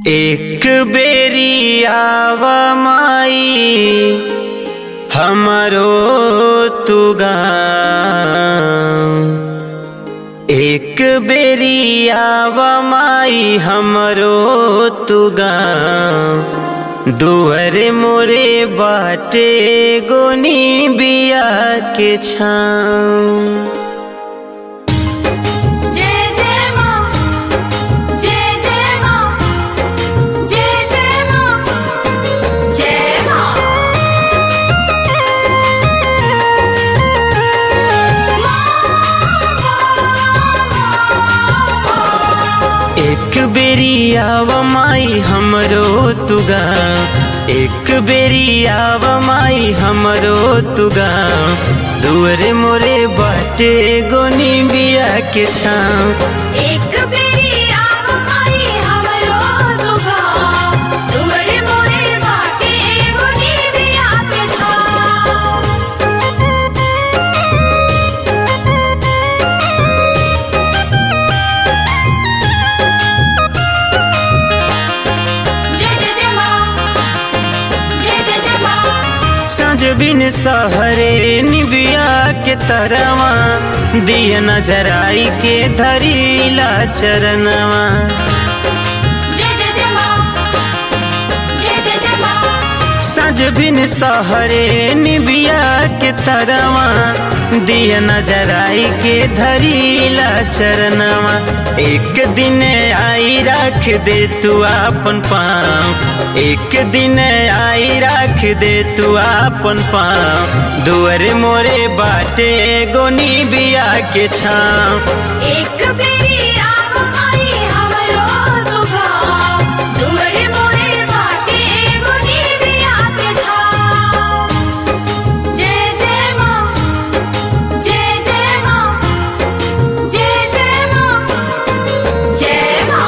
एक बेरी आव माई हमरो तू गाँव एक बेरी आव माई हमरो तू गाँव दुअरे मोरे बाटे गोनी बिया के छाँव जय जय माँ जय जय माँ जय जय माँ जय माँ एक बेरी आव माई हमरो तुगा एक बेरी आव माई हमरो तुगा दुअरे मोरे बाटे गोनी बिया के छाँव एक बेरी आव माई हमरो दुगा दुअरे मोरे बाटे एगो निबिया के छाँव जय जय जय माँ जय जय जय माँ साँझ बिन सहरे निबिया के तरवा दिया नजराई के धरीला चरणवा जय जय जय माँ जय जय जय माँ सज बिन सहरे निबिया के तरवा दिया नजराई के धरीला चरणवा एक दिन आई रख दे तू अपन पाँव एक दिन आई रख दे तू अपन पाँव दुअरे मोरे बाटे गोनी बिया के छाँव एक बेरी आव माई हमरो दुगा दुअरे मोरे बाटे एगो निबिया के छाँव जय जय माँ जय जय माँ जय जय माँ जय माँ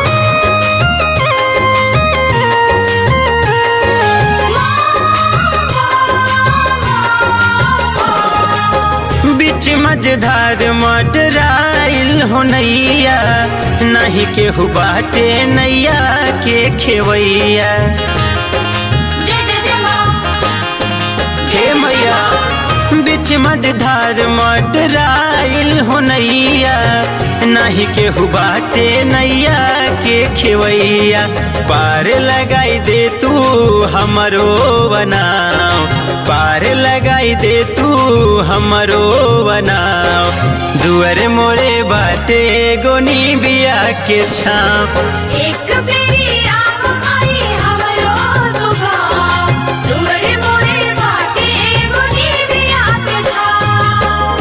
बीच मझधार मटराइल हो नैया नहीं केहू बाटे नैया के खेवैया जय जय जय माँ हे मैया बीच मझधार मटराइल हो नैया नहीं केहू बाटे नैया के खेवैया पार लगाई दे तू हमरो बनाओ पार लगाई दे तू हमरो बनाओ दुअर मोरे बाटे गोनी बिया के छाँव एक बेरी आव माई हमरो दुगा दुअरे मोरे बाटे एगो निबिया के छाँव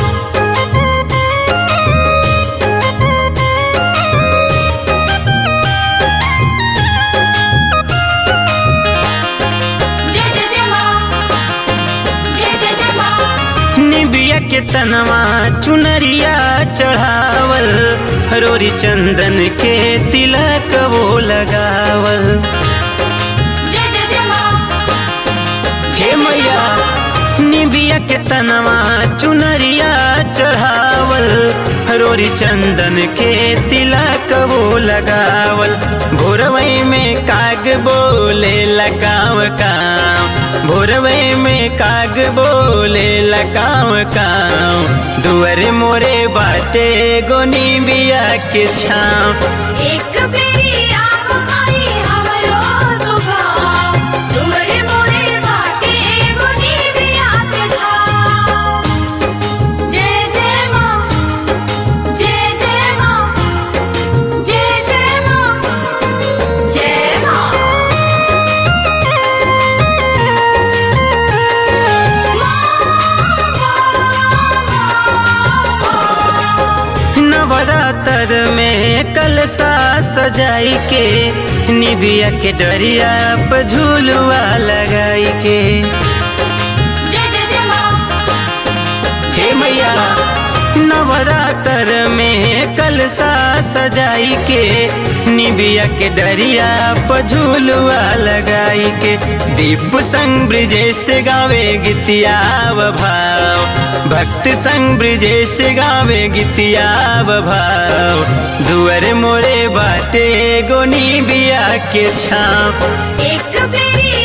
जय जय जय माँ जय जय जय माँ निबिया के तनवा चुनरिया चढ़ावल रोरी चंदन के तिलक वो लगावल जय जय जय माँ हे मैया निबिया के तनवा चुनरिया चढ़ावल रोरी चंदन के तिलक वो लगावल भोरवई में काग बोले लगाव काम भोरवई में काग बोले लगाव काम दुअरे मोरे बाटे गोनी बिया के छाँव एक बेरी आव माई हमरो दुगा दुअरे मोरे बाटे एगो निबिया के छाँव जय जय माँ जय जय माँ जय जय माँ जय माँ नवरात्र में कलसा सजाई के निबिया के डरिया पर झूलुआ लगाई के जय जय जय माँ हे मैया नवरात्र में कलसा सजाई के निबिया के डरिया पर झूलुआ लगाई के दीप संग ब्रिजेश गावे गीतिया भाव भक्त संग ब्रिजेश गावे गीतिया बभाव दुअर मोरे बाटे गोनी बिया के छाव एक बेरी